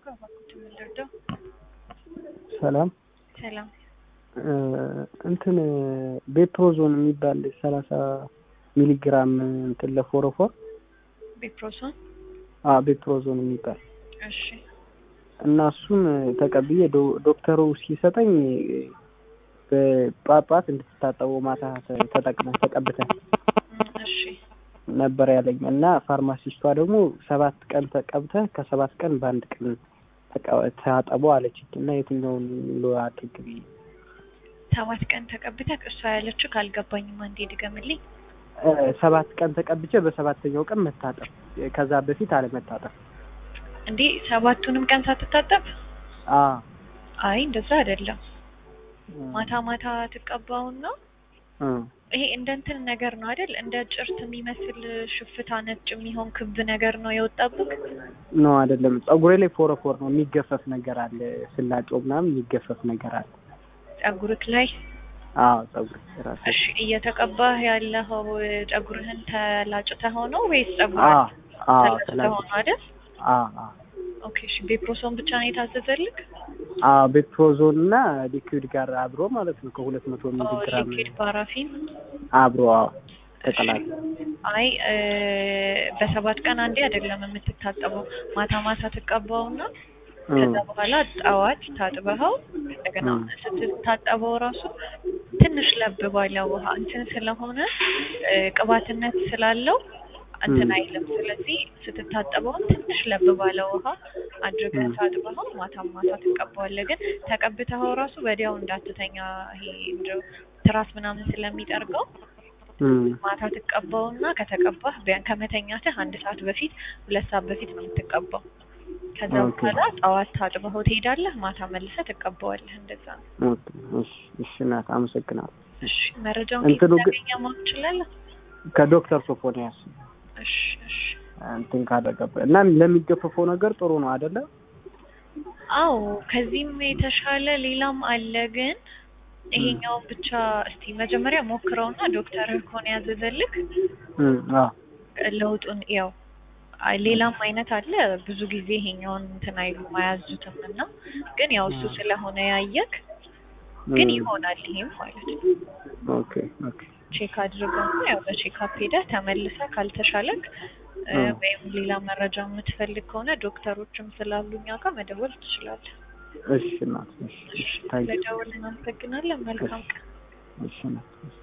ጋር እባክዎትን ምን ልርዳው? ሰላም ሰላም እንትን ቤፕሮዞን የሚባል ሰላሳ ሚሊግራም እንትን ለፎረፎር ቤፕሮሶን አ ቤፕሮዞን የሚባል እሺ እና እሱን ተቀብዬ ዶ- ዶክተሩ ሲሰጠኝ በጳጳት እንድትታጠቡ ማታ ተ- ተጠቅመን ተቀብተን እም፣ እሺ ነበር ያለኝ እና ፋርማሲስቷ ደግሞ ሰባት ቀን ተቀብተህ ከሰባት ቀን በአንድ ቀን ተቀ- ታጠቡ አለችኝ እና የትኛውን ሎ አድርግ ብዬ ሰባት ቀን ተቀብተህ እሷ ያለችው ካልገባኝም አንዴ ድገምልኝ። እ፣ ሰባት ቀን ተቀብቼ በሰባተኛው ቀን መታጠብ ከዛ በፊት አለመታጠብ እንዴ ሰባቱንም ቀን ሳትታጠብ? አ አይ እንደዛ አይደለም። ማታ ማታ ትቀባውና እ፣ ይሄ እንደ እንትን ነገር ነው አይደል? እንደ ጭርት የሚመስል ሽፍታ ነጭ የሚሆን ክብ ነገር ነው የወጣብክ። ነው አይደለም ፀጉሬ ላይ ፎረፎር ነው የሚገፈፍ ነገር አለ ስላጨው ምናምን የሚገፈፍ ነገር አለ ጸጉርክ ላይ አዎ ፀጉሬ ራሴ እሺ እየተቀባህ ያለኸው ጸጉርህን ተላጭተኸው ነው ወይስ ጸጉር አ አ ተላጭተኸው ነው አይደል? አ አ ኦኬ እሺ ቤፕሮሶን ብቻ ነው የታዘዘልክ? አ ቤትሮዞን እና ሊኩዊድ ጋር አብሮ ማለት ነው ከሁለት መቶ ሚሊ ኦ ግራም ሊኩዊድ ፓራፊን አብሮ አዎ ተቀላቀለ አይ እ፣ በሰባት ቀን አንዴ አይደለም የምትታጠበው። ማታ ማታ ትቀባውና ከዛ በኋላ ጠዋት ታጥበኸው እንደገና እም። ስትታጠበው ራሱ ትንሽ ለብ ባለ ውሃ እንትን ስለሆነ እ፣ ቅባትነት ስላለው እንትን እም። አይልም። ስለዚህ ስትታጠበውን ትንሽ ለብ ባለ ውሃ አድርገህ እም። ታጥበኸው ማታ ማታ ትቀባዋለህ። ግን ተቀብተኸው ራሱ ወዲያው እንዳትተኛ ይሄ እንደው ትራስ ምናምን ስለሚጠርገው እም። ማታ ትቀባውና ከተቀባህ ቢያን ከመተኛትህ አንድ ሰዓት በፊት ሁለት ሰዓት በፊት ነው የምትቀባው። ከዛ ኦኬ። በኋላ ጠዋት ታጥበኸው ትሄዳለህ፣ ማታ መልሰህ ትቀባዋለህ። እንደዛ ነው። ኦኬ እሺ እሺ እናት አመሰግናለሁ እሺ መረጃውን ከየት እንትኑ ግን- እንዳገኘህ ማወቅ ትችላለህ? ከዶክተር ሶፎንያስ እሺ እሺ። እንትን ካደረገበት እና ለሚገፈፈው ነገር ጥሩ ነው አይደለ አዎ ከዚህም የተሻለ ሌላም አለ ግን ይሄኛውን ብቻ እስቲ መጀመሪያ ሞክረውና ዶክተርህ ከሆነ ያዘዘልክ እም፣ አዎ ለውጡን ያው አይ ሌላም አይነት አለ። ብዙ ጊዜ ይሄኛውን እንትን አይሉም አያዙትም እና ግን ያው እሱ ስለሆነ ያየክ ግን እም። ይሆናል ይሄም ማለት ነው። ኦኬ ኦኬ ቼክ አድርገውና ያው በቼክአፕ ሄደህ ተመልሰህ ካልተሻለክ እ፣ አዎ። ወይም ሌላ መረጃ የምትፈልግ ከሆነ ዶክተሮችም ስላሉ እኛ ጋር መደወል ትችላለህ። እሺ እናት እሺ እሺ ታንኪ ስለደወልን እናመሰግናለን። መልካም ቀን። እሺ እናት እሺ